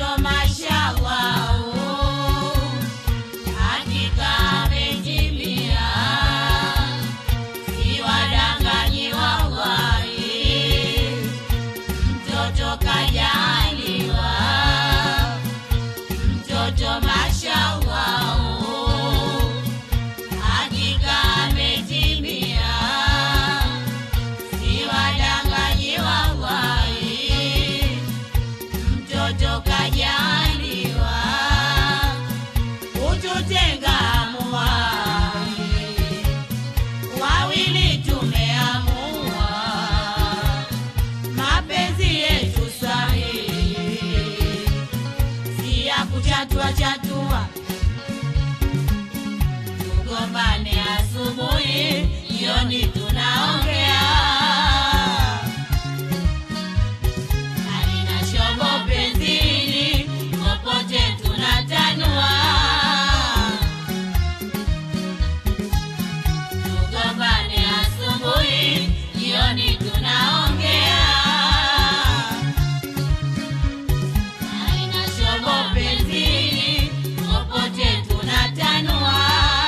mtoto mashallah, hakika ametimia, siwadanganyi wallahi, mtoto kajaliwa, mtoto mashallah, hakika ametimia, siwadanganyi wallahi, mtoto kajaliwa, ututenga muwai, wawili tumeamua, mapenzi yetu sahihi, si ya kuchatua chatua, tugombane asubuhi, jioni tunaongea halina shobo penzini, popote tunatanua. Tugombane asubuhi, jioni tunaongea. Halina shobo penzini, popote tunatanua.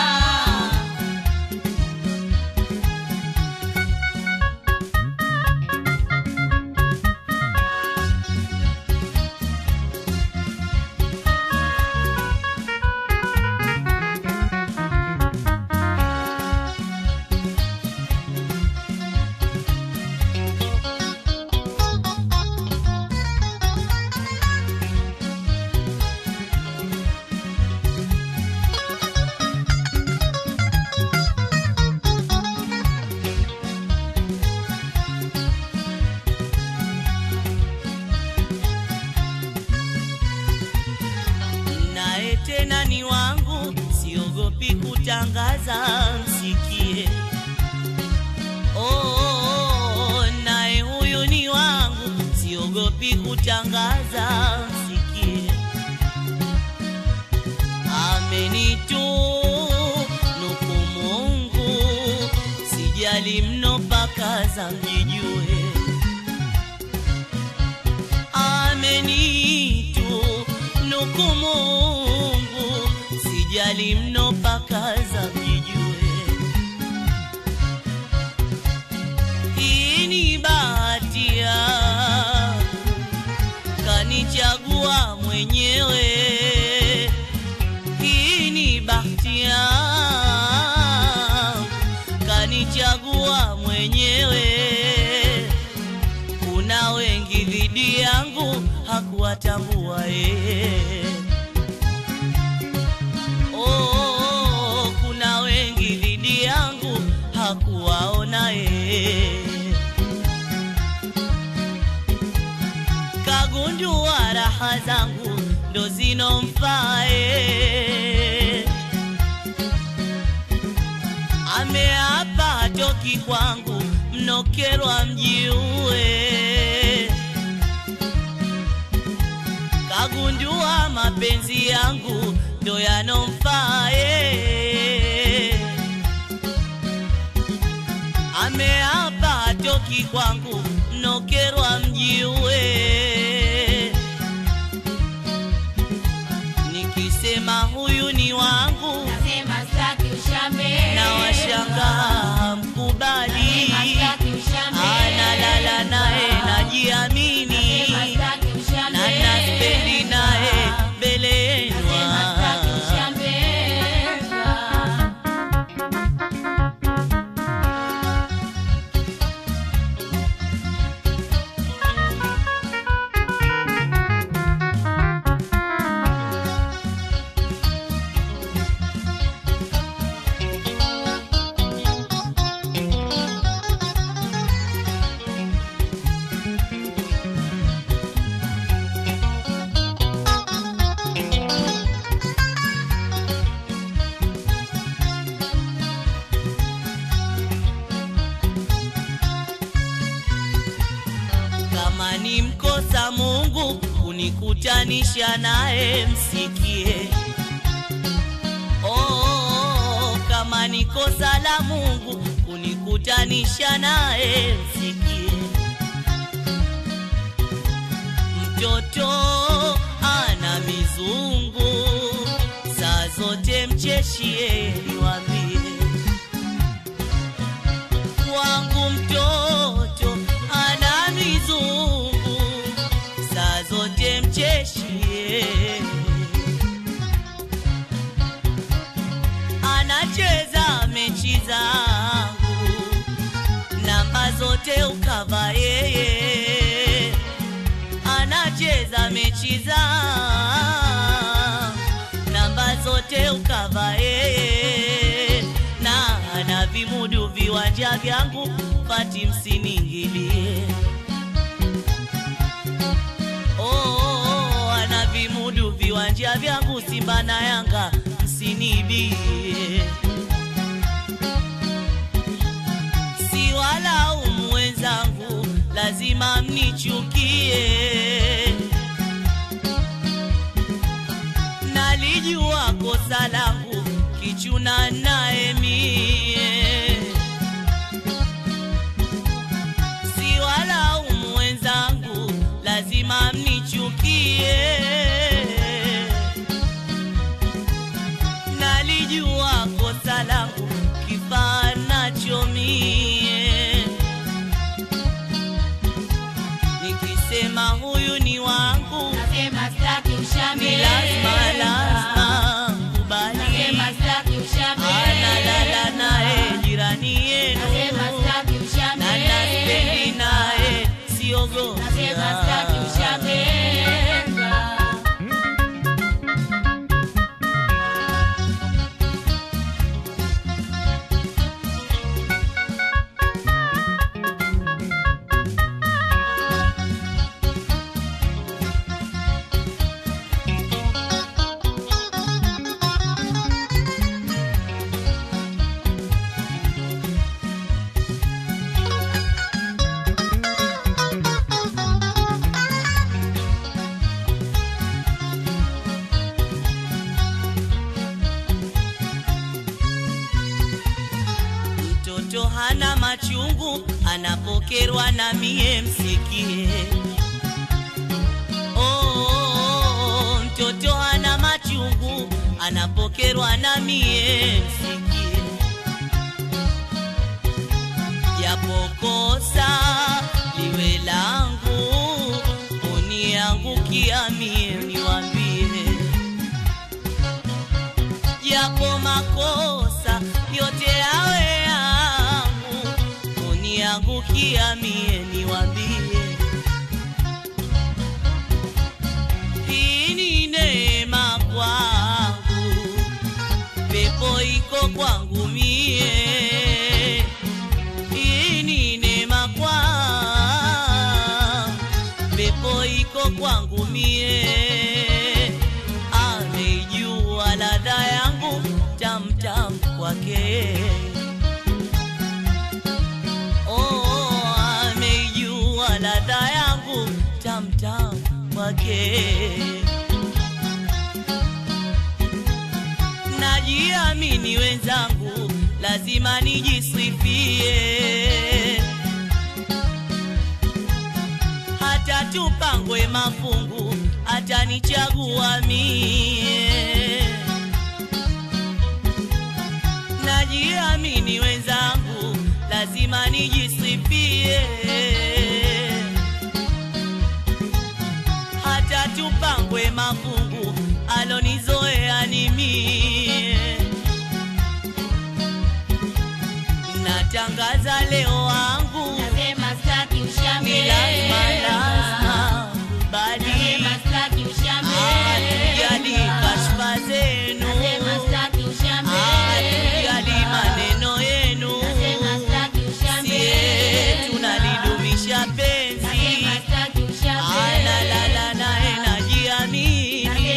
naye tena ni wangu, siogopi kutangaza, msikie. Oh, oh, oh, naye huyu ni wangu, siogopi kutangaza, msikie. Amenitu nuku Mungu, sijali mno pakaza mjijue amenitu nuku Mungu, sijali mno pakaza mjijue. Hii ni bahati yangu, kanichagua mwenyewe. Hii ni bahati yangu, kanichagua mwenyewe kuna wengi dhidi yangu hakuwatambua yeye. Oh, kuna wengi dhidi yangu hakuwaona yeye. Kagundua raha zangu ndo zinomfaa yeye. ameapa hatoki kwangu, mnokerwa mjiue. Kagundua mapenzi yangu ndo yanomfaa yeye. Ameapa hatoki kwangu, mnokerwa mjiue. Nikisema huyu ni wangu Nasema sitaki ushambe. na washangaa mkubali, Nasema sitaki ushambe. analala naye najiamini, Nasema sitaki ushambe. na naspendi naye mbele Nasema sitaki yenwa ushambe. kama ni mkosa Mungu kunikutanisha naye, msikie. Oh, kama ni kosa la Mungu kunikutanisha naye, msikie. Mtoto mcheshi yeye niwambie wangu mtoto ana mizungu saa zote mcheshi yeye anacheza mechi zangu namba zote ukava yeye anacheza mechi zangu namba zote ukava yeye na ana vimudu viwanja vyangu pati msiningilie oh, oh, oh, ana vimudu viwanja vyangu simba na yanga msinibie si walaumu wenzangu lazima mnichukie nalijua kosa langu kichuna naye mie si walaumu wenzangu lazima mnichukie nalijua kosa langu kifaa nacho mie nikisema huyu ni wangu Nasema staki ni ushambe. lazima lazima kubali Nasema staki ushambe. analala naye jirani yenu Nasema staki ushambe. na naspendi naye siogopa Nasema staki ushambe. mtoto hana machungu anapokerwa na mie msikie oh, oh, oh, mtoto hana machungu anapokerwa na mie msikie japokosa liwe langu uniangukia mie niwambie japo makosa yote yawe yangu uniangukia mie niwambie hii ni neema kwangu pepo iko kwangu mie hii ni neema kwangu pepo iko kwangu mie ameijua ladha yangu tamtam kwake oh, ameijua ladha yangu tamtam kwake najiamini wenzangu lazima nijisifie hata tupangwe mafungu atanichagua mie najiamini wenzangu lazima nijisifie hata tupangwe mafungu alonizoea ni mie natangaza leo wangu Nasema staki ushambe. ni lazima lazima kubali Nasema staki ushambe. hatujali kashfa zenu Nasema staki ushambe. hatujali maneno yenu Nasema staki ushambe. sie tunalidumisha penzi Nasema staki ushambe. analala naye najiamini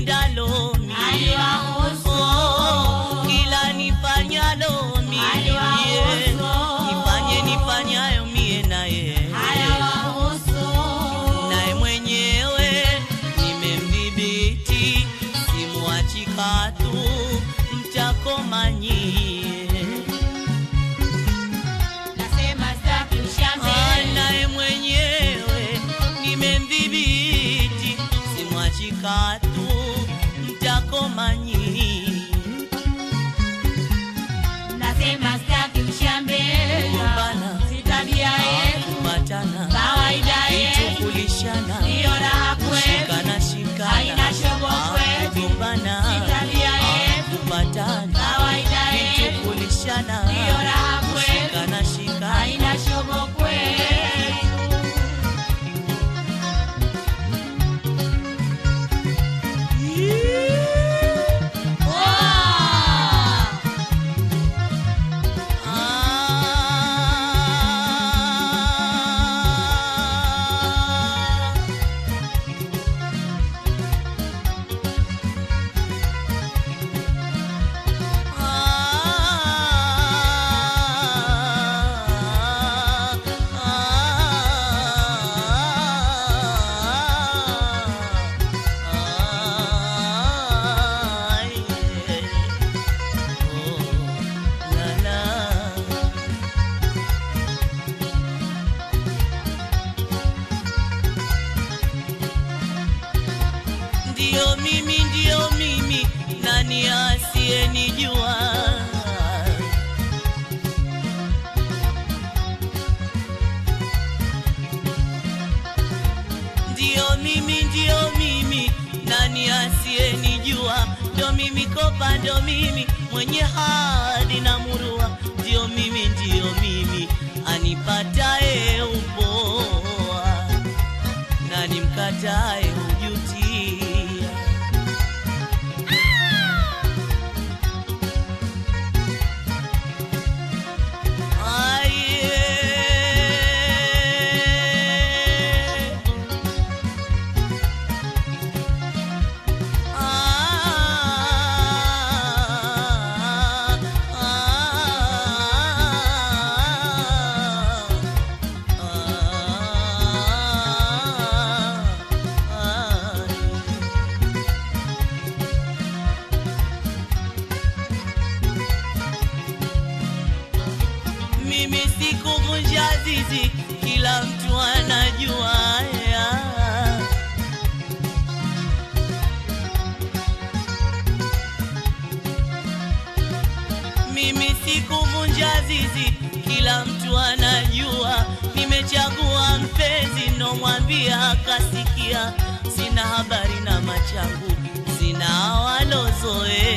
nipendalo mie Aliwahusu. Oh, kila nifanyalo mie Aliwahusu. nifanye nifanyayo mie naye Hayawahusu. naye mwenyewe nimemdhibiti simwachi katu mtakoma nyie Nasema staki ushambe. Ah, naye mwenyewe nimemdhibiti simwachi katu mtakoma nyie Nasema staki ushambe. Kugombana. Si tabia yetu. kupatana Kawaida yetu. kukulishana Ndiyo raha kwetu. kushikana shikana Haina shobo Ah, kwetu. kugombana Si tabia Ah, yetu. kupatana Kawaida yetu. kukulishana Ndiyo raha kwetu. kushikana shikana Haina shobo kwetu. Wow! Ah. Ndio mimi, ndio mimi, nani asiyenijua? Ndio mimi, ndio mimi, nani asiyenijua? Ndio mimi kopa, ndio mimi mwenye hadi na murua, ndio mimi, ndio mimi anipataye upoa na nimkatae hujutia. Aye. Ah, ah, mimi sikuvunja zizi, kila mtu anajua ya. Mimi sikuvunja zizi, kila mtu anajua. Nimechagua mpenzi, nomwambia akasikia. Sina habari na machangu, sina walozoea